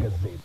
magazeti.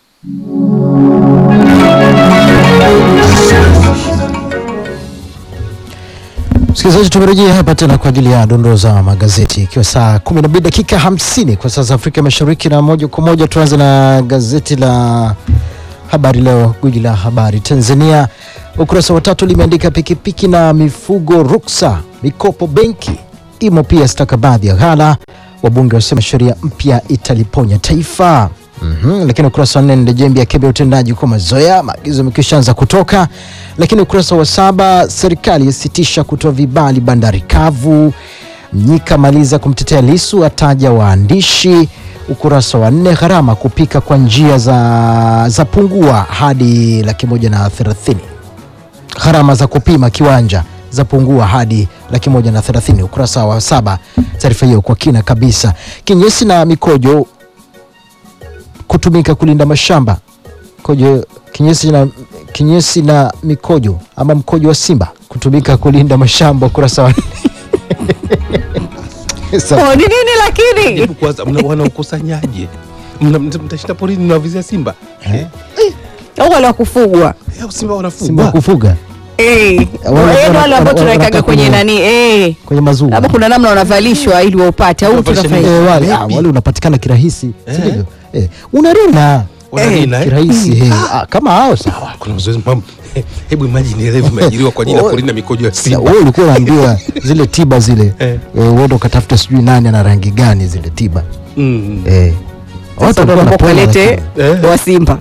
Msikilizaji, tumerejea hapa tena kwa ajili ya dondoo za magazeti ikiwa saa 12 dakika 50 kwa saa za Afrika Mashariki, na moja kwa moja tuanze na gazeti la Habari Leo, gwiji la habari Tanzania. Ukurasa wa tatu limeandika pikipiki na mifugo ruksa, mikopo benki imo pia stakabadhi ya ghala, wabunge wasema sheria mpya italiponya taifa. Mhm, lakini ukurasa wa nne Ndejembi akemea utendaji kwa mazoea, maagizo yamekwishaanza kutoka. Lakini ukurasa wa saba serikali yasitisha kutoa vibali bandari kavu. Mnyika maliza kumtetea Lisu, ataja waandishi. Ukurasa wa nne gharama kupika kwa njia za, za pungua hadi laki moja na thelathini gharama za kupima kiwanja zapungua hadi laki moja na thelathini. Ukurasa wa saba taarifa hiyo kwa kina kabisa. Kinyesi na mikojo kutumika kulinda mashamba kojo, kinyesi na, kinyesi na mikojo ama mkojo wa simba kutumika kulinda mashamba. Ukurasa wa Sa- Oh, ni nini lakini? Hebu kwanza mna- wanaukusanyaje? Mna- mta- Mtashinda porini mnawavizia simba Eh? Au wale wa kufugwa? Eh, simba simba wanafugwa Eh. kufuga Wale Wale wana- wale ambao wana- tunawekaga wanataka kwenye kwenye- nani? Eh. kwenye mazuu Labda kuna namna wanavalishwa ili waupate au Wanavalisha tunafanya. nini? Eh, wale, ah, Maybe. wale unapatikana kirahisi Eh. sivyo? Eh, unarina Wanarina, eh? kirahisi eh. Ah, kama hao sawa. kuna mazoezi mam hebu imagine ile vimeajiriwa kwa ajili ya kulinda mikojo ya simba Wewe ulikuwa unaambiwa zile tiba zile Eh. eh, uende ukatafuta sijui nani ana rangi gani zile tiba Mm. eh. Sasa walikuwa ndio wanapona, kalete lakini- Eh. wa Simba.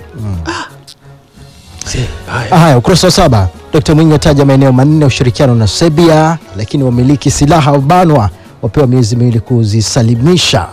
Si, haya. Ah, Haya, ukurasa wa saba, Dkt Mwinyi ataja maeneo manne ya ushirikiano na Serbia, lakini wamiliki silaha wabanwa wapewa miezi miwili kuzisalimisha.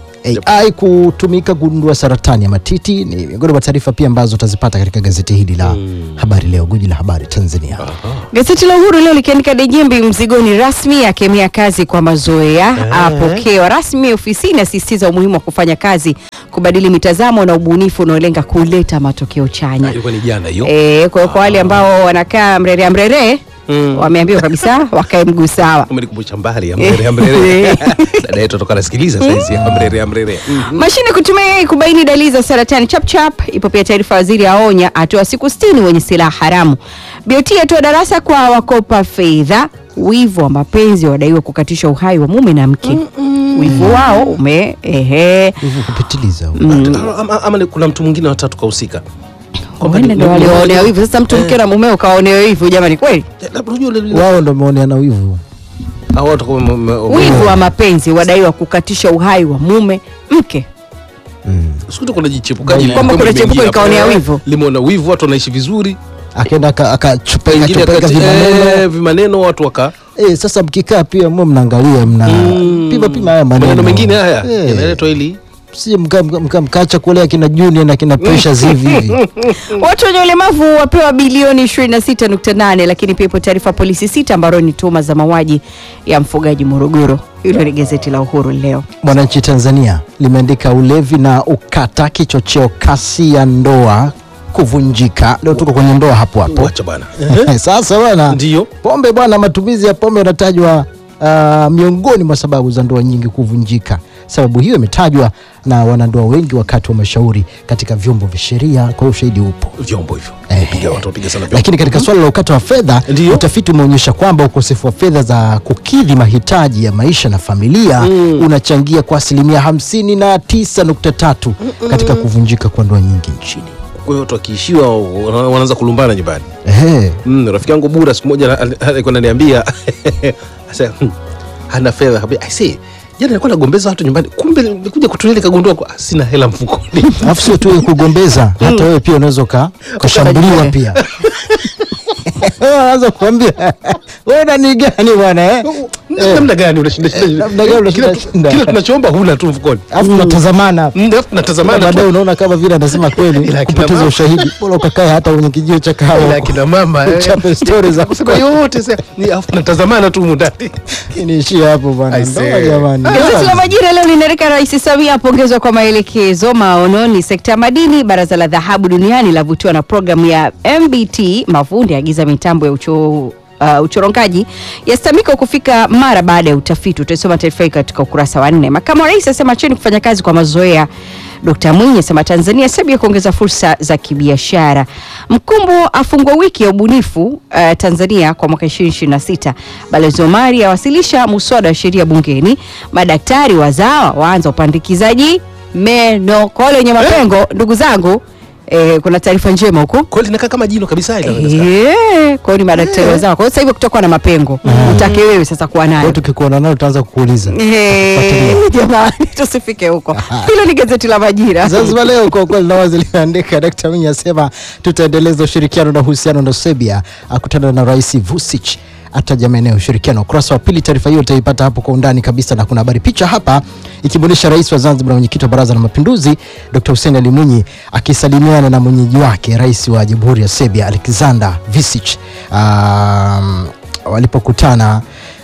AI kutumika kugundua saratani ya matiti ni miongoni mwa taarifa pia ambazo utazipata katika gazeti hili la Habari Leo, guji la habari Tanzania. Gazeti la Uhuru leo likiandika Dejembi mzigoni rasmi, akemea kazi kwa mazoea, apokewa rasmi ofisini, asisitiza umuhimu wa kufanya kazi, kubadili mitazamo na ubunifu unaolenga kuleta matokeo Ah, chanya. ilikuwa ni jana hiyo Eh, kwa hiyo kwa wale ambao wanakaa mrere mrere Mm. wameambiwa kabisa wakae mguu sawa. umenikumbusha mbali ya mrere ya mrere dada yetu atoka nasikiliza saizi ya mrere ya mrere Mm. Mashine kutumia AI kubaini dalili za saratani chapchap. Ipo pia taarifa, waziri aonya atoa siku 60 wenye silaha haramu. BOT atoa darasa kwa wakopa fedha. Wivu wa mapenzi wadaiwa kukatisha uhai wa mume na mke. Wivu wao ume ehe, Hivyo kupitiliza huko. Ama- ama, ama ni kuna mtu mwingine watatu kahusika Kwamba wenda ni- ndio ni- walioonea wivu. Sasa mtu mke na mumeo kaonewa wivu, jamani, kweli Eh, labda unajua ule- ule- wao ndo wameoneana wivu. hao watu kama- me- me- wivu wa mapenzi wadaiwa kukatisha uhai wa mume mke. Siku tu kuna jichepukaji Kwamba lilikuwa kuna limeingia chepuko hapo. ikaonea Eh, wivu. limeona wivu watu wanaishi vizuri Akaenda aka- akachupeka wengine chupeka akati- vimaneno eh, vimaneno watu waka eh, sasa mkikaa pia mwe mnaangalia mna pima pima haya maneno maneno mengine haya eh, yanaletwa ili si mka- mka- mka- mkaacha kuolea kina Junior na kina Precious hivi hivi Watu wenye ulemavu wapewa bilioni 26.8, lakini pia ipo taarifa polisi sita ambao ni tuhuma za mauaji ya mfugaji Morogoro. Hilo ni gazeti la Uhuru leo. Mwananchi Tanzania limeandika ulevi na ukata kichocheo kasi ya ndoa kuvunjika. Leo tuko kwenye ndoa hapo hapo. wacha bwana Sasa bwana, Ndiyo. pombe bwana, matumizi ya pombe yanatajwa ah, miongoni mwa sababu za ndoa nyingi kuvunjika. Sababu hiyo imetajwa na wanandoa wengi wakati wa mashauri katika vyombo vya sheria, kwa hiyo ushahidi upo. vyombo hivyo Eh. piga watu wapiga sana vyombo Lakini katika suala la ukata wa fedha, Ndiyo. utafiti umeonyesha kwamba ukosefu wa fedha za kukidhi mahitaji ya maisha na familia unachangia kwa asilimia hamsini na tisa nukta tatu katika kuvunjika kwa ndoa nyingi nchini. kwa hiyo watu wakiishiwa wana- wanaanza kulumbana nyumbani Ehe. mm, rafiki yangu bura siku moja al- alikuwa ananiambia asa hmm, hana fedha Kabia, I say jana alikuwa nagombeza watu nyumbani kumbe nikuja kutulia nikagundua kwa- ah, sina hela mfukoni Alafu sio tu kugombeza, hata wewe pia unaweza uka- ukashambuliwa pia. Anaanza kuambia wewe nani gani bwana eh? namna gani unashinda Eh, namna gani unashinda Kila tu- shinda? kila tunachoomba huna tu mfukoni Alafu tunatazamana Mm, alafu tunatazamana tu. baadaye unaona kama vile anasema kweli Ila akina kupoteza mama- ushahidi, bora ukakae hata kwenye kijio cha Ila kahawa akina mama eh. uchape stori za kusema yote sasa ni alafu tunatazamana tu humu ndani niishie hapo bwana. I Ndoa say. jamani. Gazeti la Majira leo linaandika Rais Samia apongezwa kwa maelekezo maono ni sekta ya madini. Baraza la dhahabu duniani lavutiwa na programu ya MBT. Mafundi agiza mitambo ya ucho Uh, uchorongaji yastamika kufika mara baada ya utafiti. Utaisoma taarifa hii katika ukurasa wa nne. Makamu wa rais asema acheni kufanya kazi kwa mazoea. Dkt. Mwinyi asema Tanzania Serbia kuongeza fursa za kibiashara. Mkumbo afungwa wiki ya ubunifu uh, Tanzania kwa mwaka 2026. Balozi Omari awasilisha muswada wa sheria bungeni. Madaktari wazawa waanza upandikizaji meno kwa wale wenye mapengo. Ndugu zangu eh, kuna taarifa njema huko kweli linakaa kama jino kabisa ile Eh, kwa hiyo ni madaktari wazawa. Kwa hiyo sasa hivi kutakuwa na mapengo, utake wewe sasa kuwa Kwa hiyo nayo. tukikuona nalo tutaanza kukuuliza Eh, Fuatilia. Jamani, tusifike huko. Hilo ni gazeti la Majira. Zanzibar Leo kwa kweli na wazi limeandika Dkt. Mwinyi asema tutaendeleza ushirikiano na uhusiano na Serbia, akutana na Rais Vučić ataja maeneo ya ushirikiano. Ukurasa wa pili, taarifa hiyo utaipata hapo kwa undani kabisa, na kuna habari picha hapa ikimwonyesha rais wa Zanzibar na mwenyekiti wa Baraza la Mapinduzi Dkt. Hussein Ali Mwinyi akisalimiana na mwenyeji wake rais wa Jamhuri ya Serbia Aleksandar Vučić um, walipokutana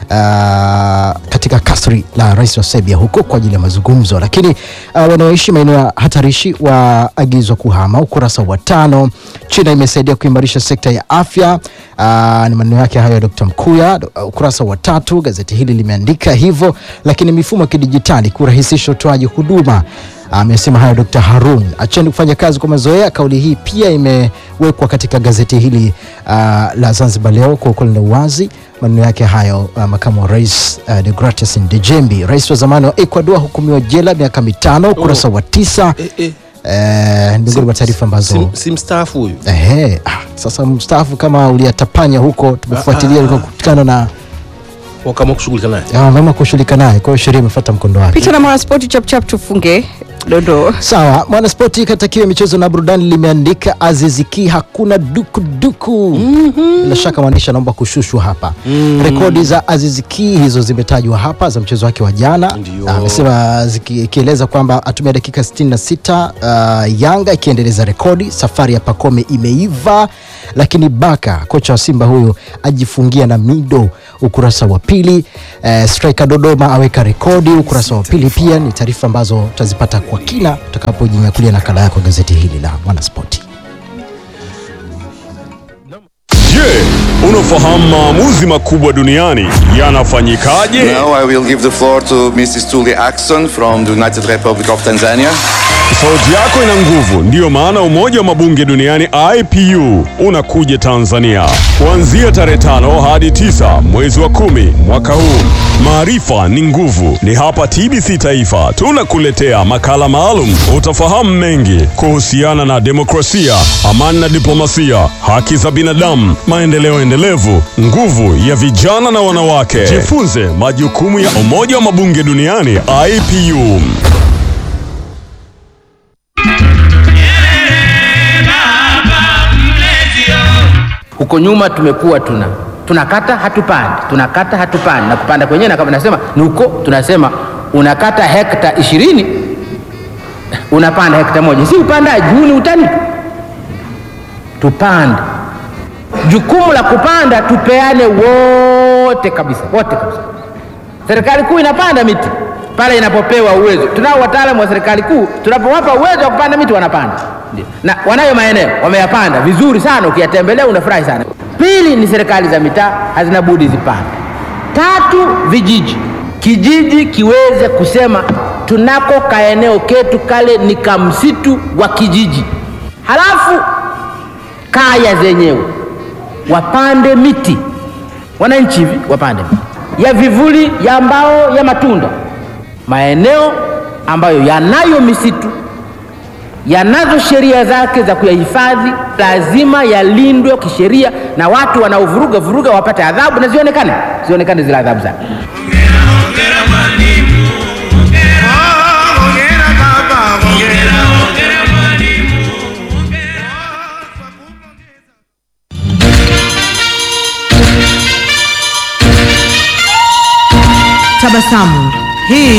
uh, katika kasri la rais wa Serbia huko kwa ajili ya mazungumzo, lakini uh, wanaoishi maeneo ya hatarishi waagizwa kuhama. Ukurasa wa tano, China imesaidia kuimarisha sekta ya afya. Uh, ni maneno yake hayo ya Dr. Mkuya. Uh, ukurasa wa tatu, gazeti hili limeandika hivyo, lakini mifumo ya kidijitali kurahisisha utoaji huduma amesema hayo Dr. Harun. Acheni kufanya kazi kwa mazoea. Kauli hii pia imewekwa katika gazeti hili uh, la Zanzibar Leo kwa ukweli na uwazi. Maneno yake hayo uh, makamu wa rais uh, Deogratias Ndejembi. Rais wa zamani wa Ecuador hukumiwa jela miaka mitano. Ukurasa wa tisa eh, eh. eh, ni miongoni mwa taarifa ambazo si, si mstaafu huyu ehe, ah, sasa mstaafu kama uliyatapanya huko, tumefuatilia Ah, ah, ilikuwa kutokana na wakaamua kushughulika naye ah, mama kushughulika naye, kwa hiyo sheria imefuata mkondo wake. Picha na Mwanaspoti chap chap tufunge dondoo. Sawa, Mwanaspoti katakiwa michezo na burudani limeandika Aziziki hakuna dukuduku. Bila shaka mwandishi anaomba kushushwa hapa. Rekodi za Aziziki hizo zimetajwa hapa za mchezo wake wa jana. Ndio. Amesema ziki- ikieleza kwamba atumia dakika 66 uh, Yanga ikiendeleza rekodi. Safari ya Pakome imeiva, lakini Baka kocha wa Simba huyu ajifungia na Mido. Ukurasa wa pili uh, striker Dodoma aweka rekodi. Ukurasa wa pili pia ni taarifa ambazo utazipata kwa kina utakapojinyakulia nakala yako gazeti hili la Mwanaspoti. Je, unafahamu maamuzi makubwa duniani yanafanyikaje? Now I will give the floor to Mrs. Tuli Axon from the United Republic of Tanzania. Sauti yako ina nguvu, ndiyo maana umoja wa mabunge duniani IPU unakuja Tanzania kuanzia tarehe tano hadi tisa mwezi wa kumi mwaka huu. Maarifa ni nguvu, ni hapa TBC Taifa tunakuletea makala maalum. Utafahamu mengi kuhusiana na demokrasia, amani na diplomasia, haki za binadamu, maendeleo endelevu, nguvu ya vijana na wanawake. Jifunze majukumu ya umoja wa mabunge duniani IPU. Huko nyuma tumekuwa tuna tunakata hatupandi, tunakata hatupandi, na kupanda kwenyewe na kama nasema ni huko, tunasema unakata hekta ishirini unapanda hekta moja, si upandaji huu, ni utani tu. Tupande, jukumu la kupanda tupeane wote kabisa, wote kabisa. Serikali kuu inapanda miti pale inapopewa uwezo. Tunao wataalamu wa serikali kuu, tunapowapa uwezo wa kupanda miti wanapanda, ndio, na wanayo maeneo wameyapanda vizuri sana, ukiyatembelea unafurahi sana. Pili ni serikali za mitaa hazina budi zipande. Tatu, vijiji, kijiji kiweze kusema tunako kaeneo ketu kale ni kamsitu wa kijiji, halafu kaya zenyewe wapande miti, wananchi hivi wapande miti ya vivuli, ya mbao, ya matunda. Maeneo ambayo yanayo misitu yanazo sheria zake za kuyahifadhi, lazima yalindwe kisheria, na watu wanaovuruga vuruga wapate adhabu na zionekane, zionekane zile adhabu zake. Tabasamu. Hii